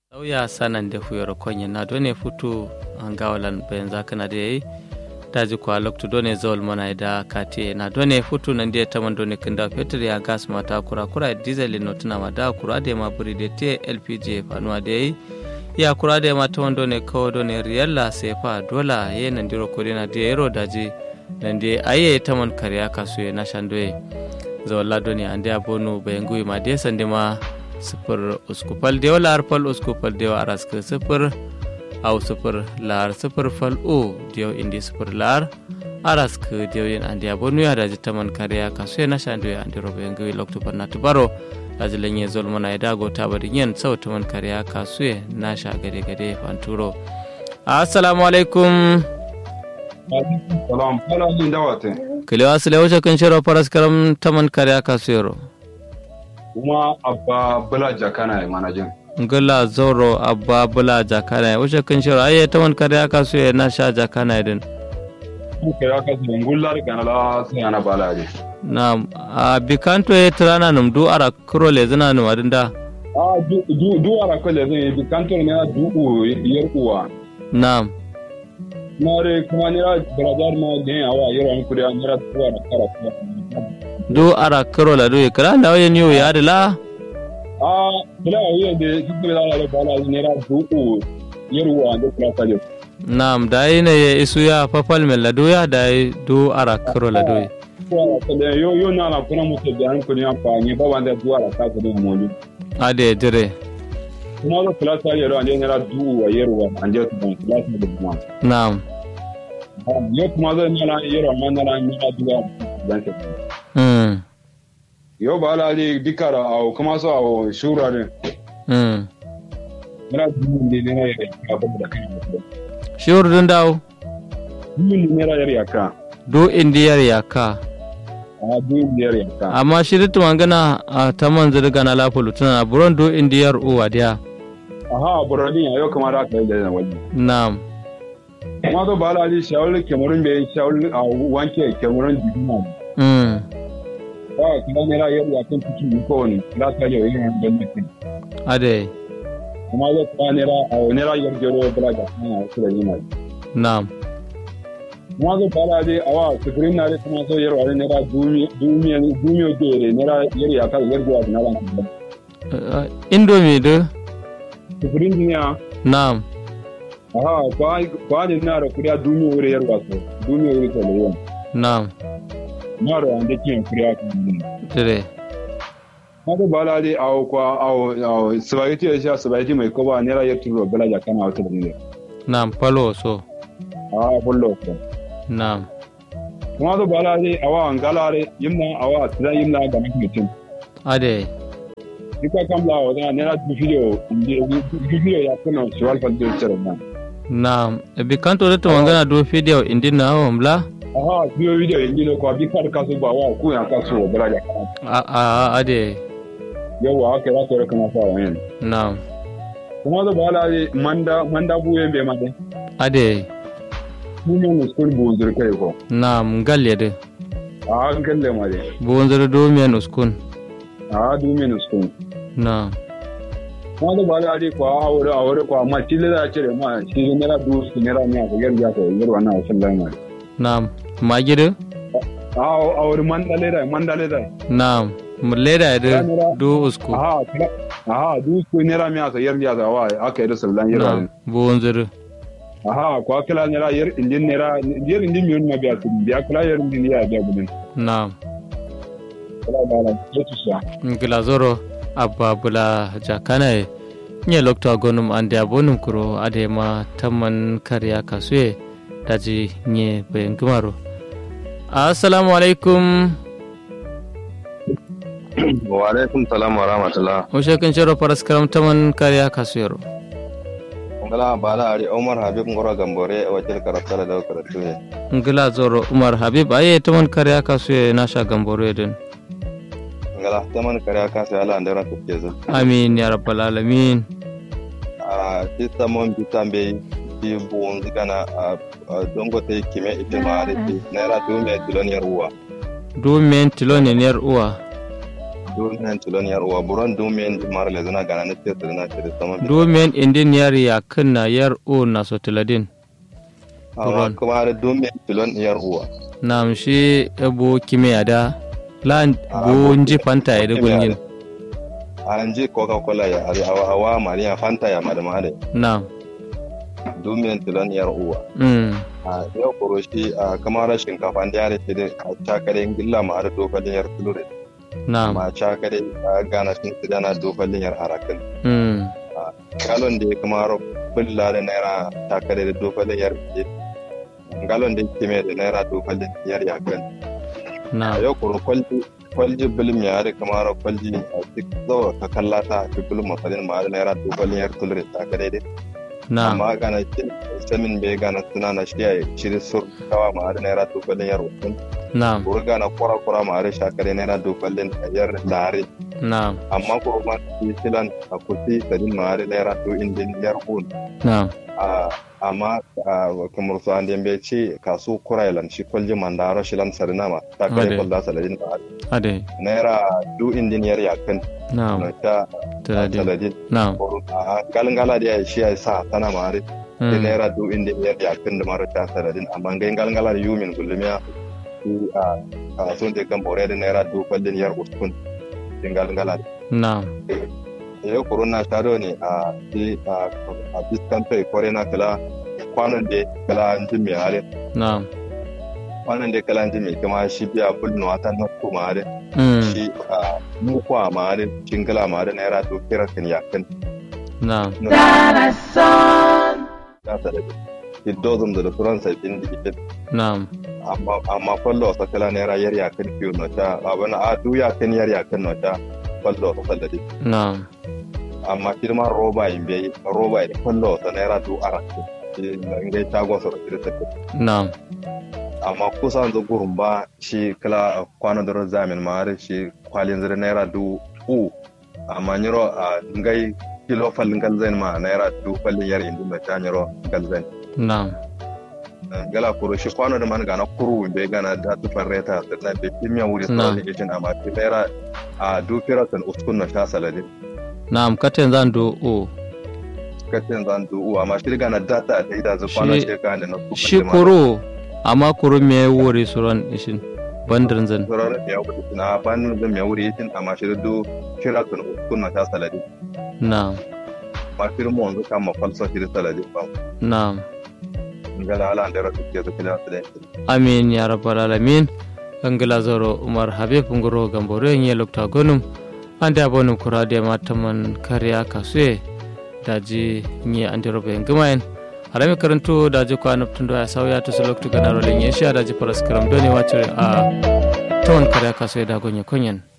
sauya sanan da fuyar konye na done futu an gawalan bayan zakana da yayi daji kwa loktu done zawal mana da kate na done futu nan da taman done kinda fetur ya gas mata kura kura diesel no tuna ma da kura da ma buri da te lpg fanuwa da yayi ya kura da ma taman done kawo done riyalla sefa dola ye nan diro kodina da yero daji nan da aye taman kariya kasu na shandoye zawalla done ande abonu bayan gui ma de sande ma sifir uskupal dewa lahar fal uskupal dewa araska sifir au sifir lahar sifir fal o dewa indi sifir lahar araska dewa yin andi abonu ya daji taman kariya kasu ya nasha ando ya andi robo yangawi loktu parna tubaro daji lenye zolmana ya dago tabari yin sau taman kariya kasu ya nasha gade gade fanturo assalamu alaikum salam fala min dawate kilewa sile wuce kan shiro faras karam taman kariya kasu yaro kuma abba bula jakana ya manajin ngala zoro abba bula jakana wuce kan shiro aye taman kariya kasu ya nasha jakana din kuka ya kasu ngullar ganala sai ana balaje na a bikanto ya tirana num du ara kuro le zina num adinda a du du du ara ko le zai bi kantor ne du u yar uwa na'am nare kuma ne ra bradar ma ne awa yaro an kuri an ra tuwa da kara kuma du ara kuro la du kra da waye niyo ya adila a bula wiye de duk da la bala ne ra du u yar uwa da kula kaje na'am da yi ne ya isu ya fafal mel la du ya da yi du ara kuro la du yo yo na na kuna mutu da an kuri amfani ba wanda du ara ka kudi mu ade jire kuma da kula ta yaro an ne ra du wa yar uwa an je tu kula ta da kuma na'am yo kuma zai nana yaro man nana nana duwa dan ke mm yo ba la li dikara au kuma so au shura ne mm nana duwa ne ne ne ya ba da kai shiur dun dawo duwa ne ne ra yar ka du indiyar yaka a duwa ne yar ka amma shiritu mangana a taman zirga na lafulu tana buron du indiyar uwa dia aha burani yo kuma da kai da wani na'am kuma so ba la li shawul kemarun be shawul a wanke kemarun dibina mm ba kuma ne ra yar ya kan tuki ko ne la ta yo yin dan mutum ade kuma zo kuma ne ra au ne ra yar jero braga na su da yima na'am kuma zo ba la li awa sufurin na kuma so yar wani ne ra dumi dumi dumi dore ne ra yar ya ka yar jero na ran Uh, indomie du sufurin duniya na'am aha kwa kwa ne na ra kuriya dumi wuri yar waso dumi wuri to lewan na'am na ra ande kin kuriya kan duniya jire kuma zo ba la li au kwa au au spaghetti ya sha spaghetti mai koba ne ra yar turo bala ja kana wata da ne na'am palo so a bullo ko na'am kuma zo ba la li awa ngalare yimna awa tira yimna ga mutum ade Ika kam la wa ne ra du video du video ya kuna shiwal fa du chere na. na'am ebi kanto da mangana du video indi na homla Aha du video indi lo ko bi kar ka so ba wa ku ya ka so bra ya. a a ade Yo wa ka ra ko kana fa wa yin. na'am Kuma da bala ni manda manda bu yen be ma de. ade Mu ne mu school bu zur kai ko. na'am galle de A an kalle ma de. bonzoro do men uskun A du me no school. na'am Kuma da bala ni ko a wuri a wuri ko ma tile da cire ma shi ne ra du su ne ra ne ko yar ya ko yar wannan sallallahu alaihi na'am magidu A a wuri mandale da mandale da. na'am muleda de du usku Aha, kira- aha, du ku nera mi asa yar ya wa aka yi da sallan yar na'am bonzoro Aha, ko kila nera yar indin nera yar indin mi ma biya su biya kila yar indin ya biya gudun. na'am Kila da ran ya tu sha. ngila zoro abba bula jakana nye lokta gonum ande abonum kuro ade ma tamman karya kasue daji nye bayan gumaro assalamu alaikum wa alaikum salam wa rahmatullah ushe kan shiro paras karam tamman karya kasuyero ngala bala ari umar habib ngoro gambore e wakil karafala da karatu ne ngila zoro umar habib aye tamman karya kasue nasha gamboro eden ngala taman kare aka sai ala ndara tuke zo amin ya rabbal alamin a tista mon bitambe bi bon zigana a dongo te kime ite maare ti naira du me tilon yar uwa du men tilone ner uwa dumiyan tilon yar uwa buron dumiyan mara le zana gana na ce su na ce da sama domin indin yar ya kunna yar o na sotiladin amma buron. kuma da dumiyan tilon yar uwa nam shi ebo kime ada lan Ah, bo bo- nji fanta ya kime gulgin an ji coca cola ya ari awa awa mariya fanta ya madama da nam dumiyan tilon yar uwa mm a yau kuro shi a kamar shinkafa da yare ce da a cakare gilla ma har dokalin yar tulure nam ma cakare a gana sun su dana dokalin yar arakin mm galon da ya kamar bulla da naira cakare da dokalin yar ke galon da ke mai da naira dokalin yar yakan a nam yau kuro kwalji kwalji bilim ya da kamar kwalji a duk zaura ka kallata a bilim masalin ma da naira dokalin yar tulure cakare dai nam amma gana samin bai gana suna na shi a shirin sur kawa ma da naira dokalin yar ukun nam burga na kura kura ma are shakare naira dokalin yar lare nam amma kuro ma shi filan a kuti sadin ma are naira do indin yar un nam a amma kamar su an dembe ce kasu kurailan shi kwalji mandaro shi lan sarina ma ta Ade. kai kwalda saladin ma are ade naira do indin yar yakan nam na ta tiladin saladin nam a galingala da ya shi ya sa sana ma are da mm naira do indin yar yakan da mara ta saladin amma ngai galingala da yumin gulumiya shi a a sun da kan bore da naira do kwallin yar uskun din galingala nam yau corona ta do ne a shi a a biskan kai kore na kala kwanan da kala an ji mai hare nam kwanan da kala an ji mai kuma shi biya bulno wata na kuma hare mm shi a mu kwa ma hare cingala ma hare naira do kira kan yakan nam ta sada ki dozum da faransa bin da nam amma amma kwallo sa kala naira yar yakan fiyo na ta abana a du yakan yar yakan na ta kwallo sa salladi nam amma firma roba in bai roba da kwallo sa naira du arakin ngai shago sa da ta nam amma kusan zo gurin ba shi kala kwana da zamin ma har shi kwalin zira naira du u amma nyiro a ngai kilo fallin galzain ma naira du fallin yar indi ma ta nyiro galzain nam gala kuro shi kwano da man gana kuru bai gana da tu farreta da na bai kimiyya wuri Na. sa ne jin amma shi naira a du firatan uskun na sha saladin nam katen zan do o katin zan du u amma shi gana data da ida zu kwana Shi- shi gana na su shi kuro amma kuro me wuri suran ishin bandirin zan Sauran da ya wuce na banin zan ya wuri yakin amma shi du firatan uskun na sha saladin nam ma firmo wanzu kan ma falsa shi saladin ba nam ngala ala da rasu ke zuke da su da amin ya rabbal alamin angila zoro umar habib ngoro gamboro nye lokta gonum ande abonum kurade mataman kariya kasue daji nye ande robe ngamaen harami karanto daji ko anoptundo ya sawya to so loktu ganaro le nye sha daji paraskram doni wacure a ton kariya kasue da gonye konyen